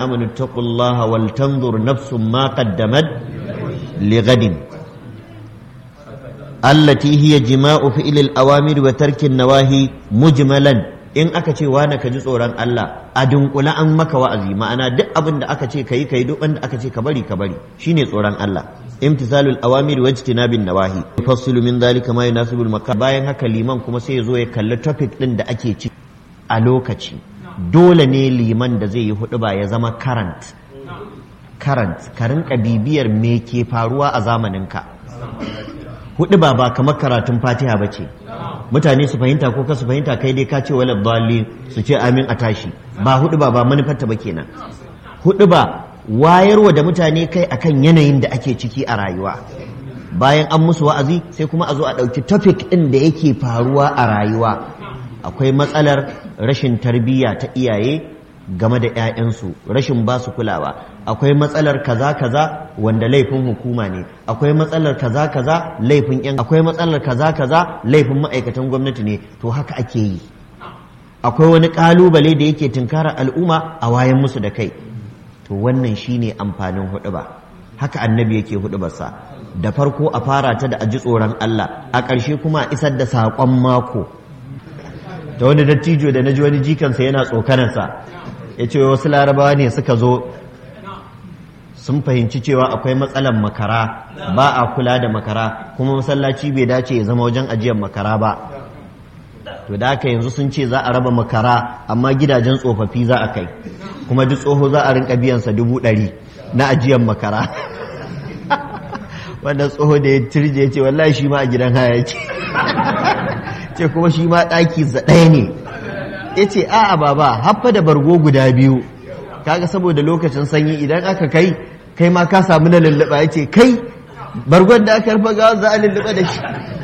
amanu taqullaha wal tanzur nafsum ma qaddamat lighadin allati hiya jima'u fi'lil awamir wa tarkin nawahi mujmalan in aka ce wani ka ji tsoron Allah a dunkula an maka wa'azi ma'ana duk abin da aka ce kai kai duk wanda aka ce ka bari ka bari shine tsoron Allah imtisalul awamir wa ijtinabin nawahi yufassilu min dhalika ma yunasibul makan bayan haka liman kuma sai ya zo ya kalli topic din da ake ci a lokaci dole ne liman da zai yi hudu ba ya zama current current ka rinka bibiyar me ke faruwa a zamaninka hudu ba ba kamar karatun fatiha ba ce mutane su fahimta ko ka su fahimta kai dai ka ce wala dalli su ce amin a tashi ba hudu ba ba manufarta ba kenan hudu ba wayarwa da mutane kai akan yanayin da ake ciki a rayuwa bayan an musu wa'azi sai kuma a zo a ɗauki topic ɗin da yake faruwa a rayuwa akwai matsalar rashin tarbiyya ta iyaye game da 'ya'yansu rashin ba su kulawa akwai matsalar kaza kaza wanda laifin hukuma ne akwai matsalar kaza kaza laifin yan akwai matsalar kaza kaza laifin ma'aikatan gwamnati ne to haka ake yi akwai wani kalubale da yake tunkara al'umma a wayan musu da kai to wannan shine amfanin huɗuba haka annabi yake huɗubarsa da farko a fara ta da aji tsoron Allah a ƙarshe kuma a isar da saƙon mako da wani dattijo da na ji wani jikansa yana tsokanarsa ya ce wasu larabawa ne suka zo sun fahimci cewa akwai matsalar makara ba a kula da makara kuma masallaci bai dace ya zama wajen ajiyar makara ba to da haka yanzu sun ce za a raba makara amma gidajen tsofaffi za a kai kuma duk tsoho za a rinka biyansa dubu ɗari na ajiyar makara wanda tsoho da ya turje ya ce wallahi shi ma a gidan haya ce ce kuma shi ma ɗaki ɗaya ne ya ce a'a baba haffa da bargo guda biyu kaga saboda lokacin sanyi idan aka kai kai ma ka samu na lulluɓa ya ce kai bargon da aka rufa gawa za a lulluɓa da shi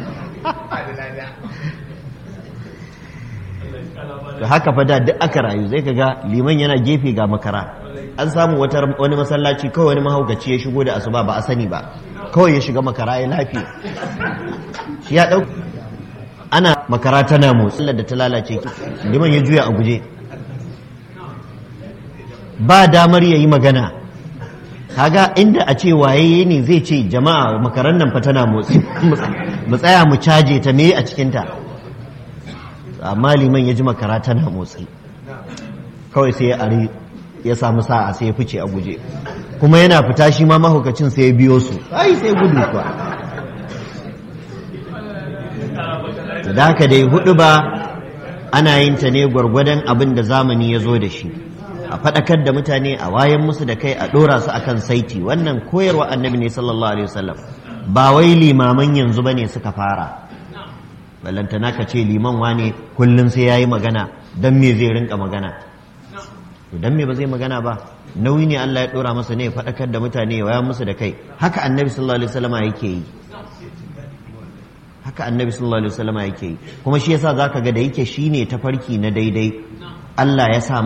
da haka fa da duk aka rayu zai kaga liman yana gefe ga makara an samu wani masallaci kawai wani mahaukaci ya shigo da asuba ba a sani ba kawai ya shiga makara ya lafiya shi ya ɗauka ana makara tana motsi da ta lalace liman ya juya a guje ba damar ya yi magana kaga inda a ce waye ne zai ce jama'a makaran nan fa tana motsi mu tsaya mu caje ta me a cikinta amma liman ya ji makara tana motsi kawai sai ya ari ya samu sa'a sai ya fice a guje kuma yana fita shi ma mahaukacin sai ya biyo su ai sai gudu kuwa da haka dai hudu ba ana yin ta ne gwargwadon abin da zamani ya zo da shi a faɗakar da mutane a wayan musu da kai a ɗora su akan saiti wannan koyarwa annabi ne sallallahu alaihi wasallam ba wai limaman yanzu bane suka fara ballantana ka ce liman wane kullum sai yayi magana dan me zai rinka magana to dan me ba zai magana ba nauyi ne Allah ya ɗora masa ne ya faɗakar da mutane ya wayan musu da kai haka annabi sallallahu alaihi wasallam yake yi haka annabi sallallahu alaihi wasallam yake yi kuma shi yasa zaka ga da yake shine tafarki na daidai Allah ya sa